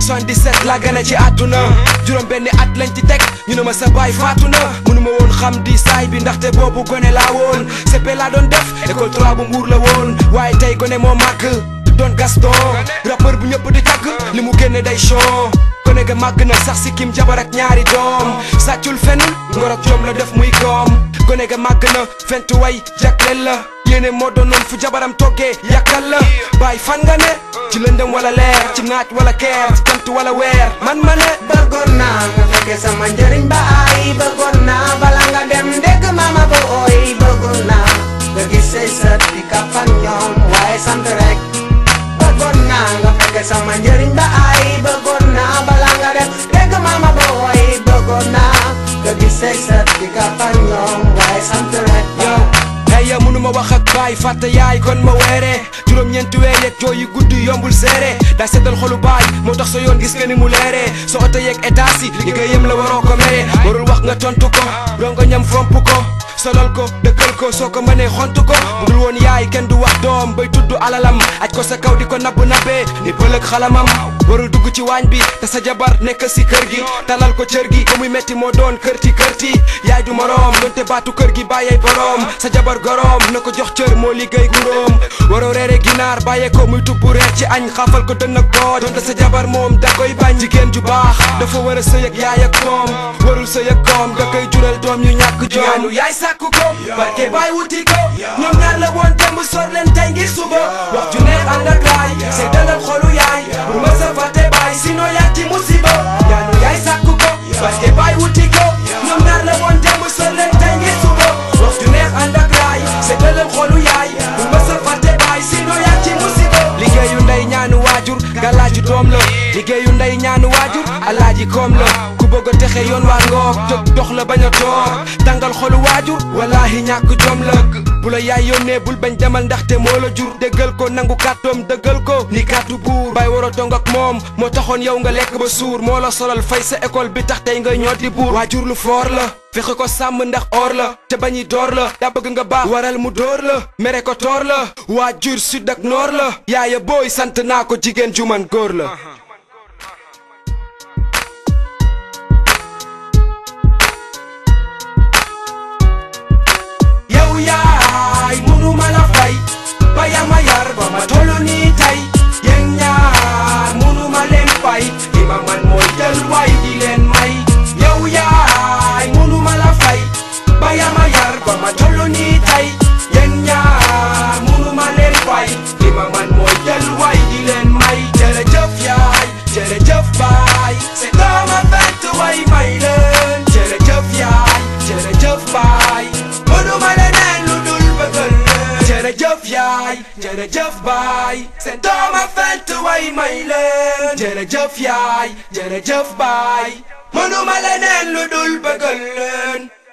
77 laa gën a ci àdduna juróom benni at lañ ci teg ñu ne ma sa baay faatu na mënuma woon xam di saay bi ndaxte boobu gone laa woon CP laa doon def école 3 bu mbuur la woon waaye tey gone moo màgg doon Gaston rappeur bu ñëpp di tàgg li mu génne day show gone ga màgg na sax si kim jabar ak ñaari doom sàccul fenn ngor ak jom la def muy koom gone ga màgg na fentu way jagleel la yéene moo doonoon fu jabaram toggee yàkkal la bàyyi fan nga ne ci lëndëm wala leer ci naaj wala keer ci jant wala weer man ma ne bëggoon naa nga fekke sama njëriñ ba ay bëggoon naa bala nga dem dégg mama ba ooy bëggoon naa nga gis say sët di kafan ñoom waaye sant rek bëggoon naa nga fekke sama njëriñ ba ay bëggoon naa bala nga dem dégg mama ba ooy bëggoon naa nga gis say sët di kafan ñoom waaye sant rek yow hey ya mënuma wax ak baay fàtte yaay kon ma weere juróom-ñeenti weer yeeg jooy yu guddi yombul seere daa seddal xolu baay moo tax sa yoon gis nga ni mu leere sa oto yeeg état si liggéeyam la waroo ko mere warul wax nga tontu ko rongo ñam fomp ko solal ko dëkkal ko soo ko mënee xont ko bu dul woon yaay kenn du wax doom bay tudd alalam aj ko sa kaw di ko nabb nabbee ni bëlëg xalamam warul dugg ci waañ bi te sa jabar nekk si kër gi talal ko cër gi ko muy metti moo doon kërti kërti yaay du moroom donte baatu kër gi bàyyey boroom sa jabar goroom na ko jox cër moo liggéey guróom waroo reere ginaar bàyyee ko muy tubbu reer ci añ xaafal ko dënn ak boo donte sa jabar moom da koy bañ jigéen ju baax dafa war a sëy ak yaay ak doom warul sëy ak doom da koy jural doom ñu ñàkk joom yaay sàkku ko barke baay wuti ko ñoom ñaar la woon démb sor leen tey ngir suba wax ju neex ànd ak laay say dalal xolu yaay bu ma sa fàtte baay sinon yaa ci musiba ñaanu yaay sàkku ko barke baay wuti ko ñoom ñaar la woon démb sor leen tey ngir suba wax ju neex ànd ak laay say dalal xolu yaay bu ma sa fàtte baay sinon yaa ci musiba liggéeyu ndey ñaanu waajur galaaju doom la liggéeyu ndey ñaanu waajur alaaji koom la ku bëgg a texe yoon waa ngoog jóg dox la bañ a toog tàngal xolu waajur walaahi ñàkk jom la bu la yaay yónnee bul bañ demal ndaxte moo la jur déggal ko nangu kàttoom dëggal ko ni kàttu buur bay war a tong ak moom moo taxoon yow nga lekk ba suur moo la solal fay sa école bi tax tey nga ñooti buur waajur lu foor la fexe ko sàmm ndax or la te bañi door la daa bëgg nga baax waral mu door la mere ko toor la waajur sud ak noor la yaaya booy sant naa ko jigéen ju man góor la yow yaay munu ma la fay ba ya ma yar ba ma tollu nii tey yéen ñaar munu ma leen fay li ma man mooy jël waay di leen may yow yaay munu ma la fay ba ya ma yar ba ma tollu nii tey yéen ñaar munu ma leen fay li ma man mooy jël waay di leen may jërëjëf yaay jërëjëf baay c'est dama fent way may leen jërëjëf yaay jërëjëf baay mënuma leneen lu dul bëggal leen jërëjëf yaay jërëjëf baay seen dooma fent way may leen jërëjëf yaay jërëjëf baay mënuma leneen lu dul bëggal leen